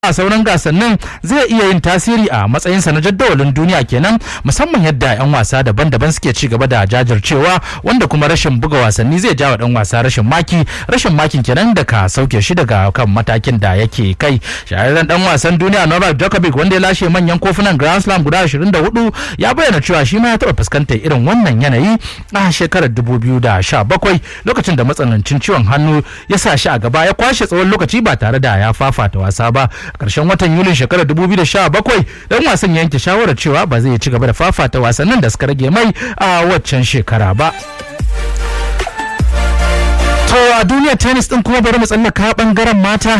a sauran gasannin zai iya yin tasiri a matsayinsa na jadawalin duniya kenan musamman yadda 'yan wasa daban-daban suke ci gaba da jajircewa wanda kuma rashin buga wasanni zai jawa dan wasa rashin maki rashin makin kenan da ka sauke shi daga kan matakin da yake kai shahararren dan wasan duniya Novak Djokovic wanda ya lashe manyan kofunan Grand Slam guda 24 ya bayyana cewa shi ma ya taɓa fuskantar irin wannan yanayi a shekarar 2017 lokacin da matsanancin ciwon hannu ya sa shi a gaba ya kwashe tsawon lokaci ba tare da ya fafata wasa ba karshen watan yulin shekarar 2017 dan wasan yanke shawarar cewa ba zai ci gaba da fafata wasannin da suka rage mai a waccan shekara ba to a duniyar tennis din kuma bari mu tsallaka bangaren mata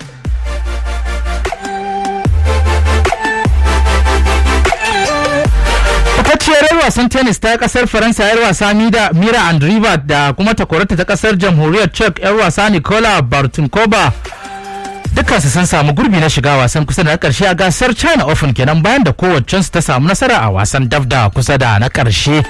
fitacciyar yar wasan tennis ta kasar faransa yar wasa mira andriva da kuma takwarata ta kasar jamhuriyar czech yar wasa nicola bartunkova dukkansu sun samu gurbi na shiga wasan kusa da na karshe a gasar china open kenan bayan da kowaccensu ta samu nasara a wasan dafda kusa da na karshe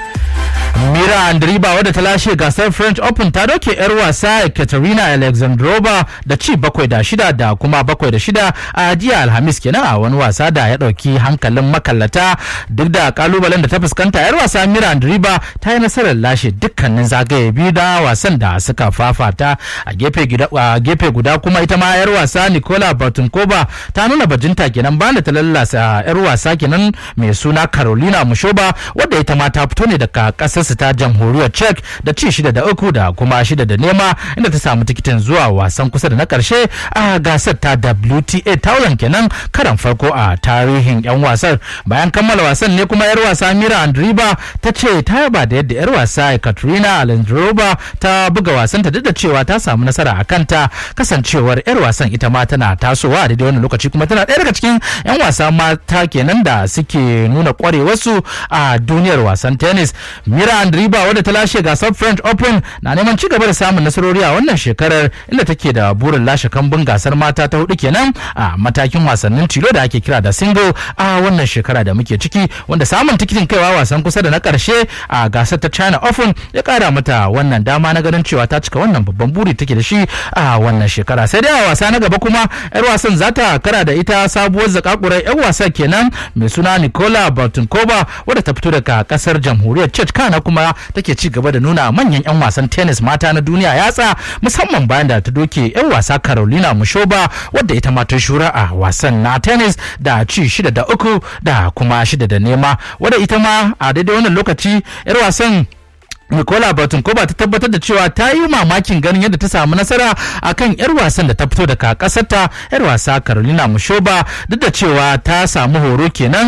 mira andriba wadda ta lashe gasar french open ta doke yar wasa katerina alexandrova da ci bakwai da shida da kuma bakwai da shida a jiya alhamis kenan a wani wasa da ya dauki hankalin makallata duk da kalubalen da ta fuskanta yar wasa mira andriba ta yi nasarar lashe dukkanin zagaye biyu da wasan da suka fafata a gefe guda kuma ita ma yar wasa nicola bartunkova ta nuna bajinta kenan bayan da ta lallasa yar wasa kenan mai suna carolina mushoba wadda ita ma ta fito ne daga kasarsu ta jamhuriyar czech da ci shida da uku da kuma shida da nema inda ta samu tikitin zuwa wasan kusa da na karshe a gasar ta wta taulan kenan karan farko a tarihin yan wasar bayan kammala wasan ne kuma yar wasa mira andriba ta ce ta yaba da yadda yar wasa katrina alendrova ta buga wasanta duk da cewa ta samu nasara a kanta kasancewar yar wasan ita ma tana tasowa a daidai wannan lokaci kuma tana ɗaya daga cikin 'yan wasa mata kenan da suke nuna kwarewarsu a duniyar wasan tennis mira andriba wadda ta lashe gasar french open na neman ci gaba da samun nasarori a wannan shekarar inda take da burin lashe kambun gasar mata ta hudu kenan a matakin wasannin tilo da ake kira da single a wannan shekara da muke ciki wanda samun tikitin kaiwa wasan kusa da na karshe a gasar ta china open ya kara mata wannan dama na ganin cewa ta cika wannan babban buri take da shi a wannan shekara sai dai a wasa na gaba kuma yar wasan za ta kara da ita sabuwar zakakurar yar wasa kenan mai suna nicola bartunkova wadda ta fito daga kasar jamhuriyar czech kana kuma take ci gaba da nuna manyan yan wasan tennis mata na duniya yatsa musamman bayan da ta doke yan wasa carolina mushoba wadda ita ma ta shura a wasan na tennis da ci shida da uku da kuma shida da nema wadda ita ma a daidai wannan lokaci yar wasan Nicola Batunkoba ta tabbatar da cewa ta yi mamakin ganin yadda ta samu nasara akan 'yar wasan da ta fito daga kasarta 'yar wasa Carolina Mushoba duk da cewa ta samu horo kenan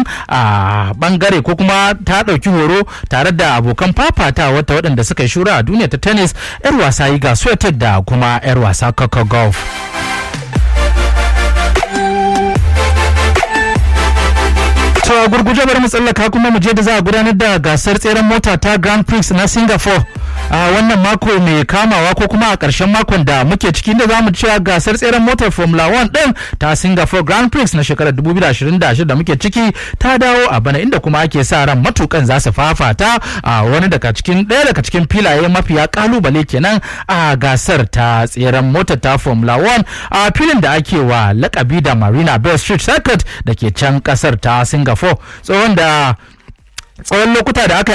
a bangare ko kuma ta ɗauki horo tare da abokan fafata wata waɗanda suka yi shura a duniya ta tennis 'yar wasa yi ga da kuma 'yar wasa Coco Golf. To gurguje bari mu tsallaka kuma mu je da za a gudanar da gasar tseren mota ta Grand Prix na Singapore a wannan mako mai kamawa ko kuma a ƙarshen makon da muke ciki da za mu cewa gasar tseren motar Formula 1 din ta Singapore Grand Prix na shekarar 2026 da muke ciki ta dawo a bana inda kuma ake sa ran matukan za su fafata a wani daga cikin ɗaya daga cikin filaye mafiya kalubale kenan a gasar ta tseren motar ta Formula 1 a filin da ake wa lakabi da Marina Bay Street Circuit da ke can kasar ta Singapore tsohon da tsawon lokuta da aka